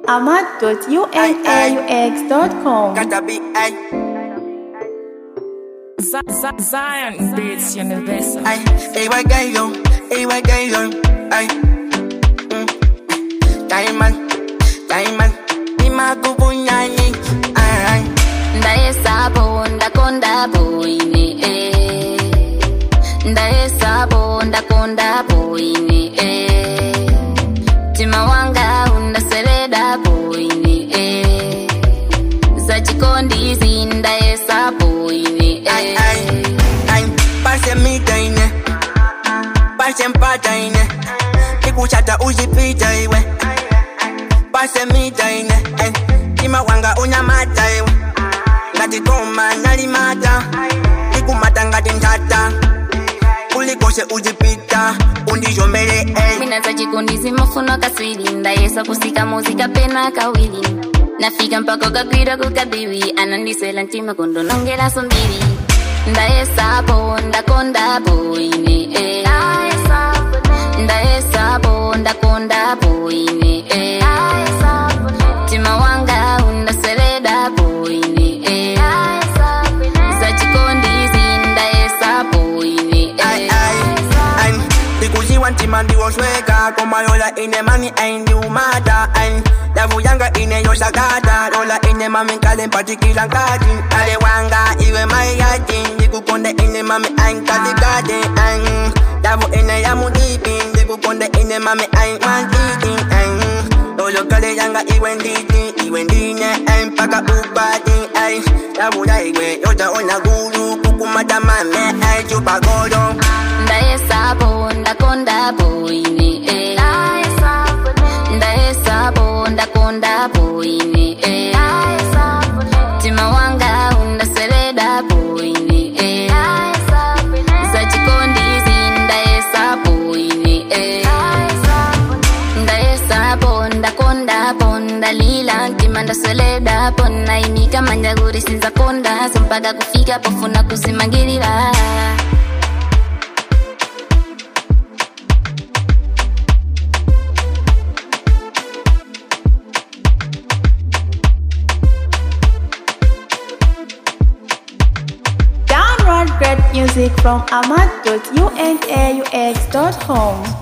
ahmad.unaux.com. Gotta be, ay, Z- Z- Zion Beats Universal. ay, ay, why gay yo, ay, why gay yo, ay. Mm. Diamond, diamond, ni makubunyani, ay, ay. ndayesabo ndakonda boyine eh. ndayesabo ndakonda boyine eh. tima wanga undaseleda boyine eh. za chikondizi ndayesa boyine Ay, eh. ay, ay, pase mita ine, pase mpata ine, ikuchata uzipita iwe, pase mita ine, ay, ima wanga unyamata iwe, ngati koma nalimata, ikumata ngati ntata, ulikose uzipita, undijomele, ay, mina za chikondizi mafuno kaswili ndayesa kusika muzika pena kawili nafika mpaka kagwira kukabiwi anandiswela ntima kondonongela sombiri ndayesapo ndakonda boine eh. ndayesapo ndakonda boine eh. tima wanga undasweleda boine eh. za chikondizi ndayesa boine ay, eh. ay, ay, ndikuziwa ntima ndiwosweka, komayola ine mani ay, ndiumata, ay, ndavuyanga ine yosakata, lola ine mami nkale mpatikila nkati, ale wanga iwe mayati, ndikukonde ine mami ay, nkatikati, ay, ndavu ine ya mudipi, ndikukonde ine mami ay, mwantiti, ay, lolo kale yanga iwe nditi, iwe ndine ay, mpaka upati, ay, ndavuya iwe yota ona gulu, kukumata mame ay, chupagolo, ndayesapo ndakonda boine eh. ndayesapo ndakonda boine eh. tima wanga undaseleda boine eh. za chikondizi ndayesapo boine eh. ndayesapo ndakondapo ndalila ntima ndasweledapo naimika manjaguri sinzakonda so mpaka kufika pofuna kusimangilila Download great music from ahmad.unaux.com.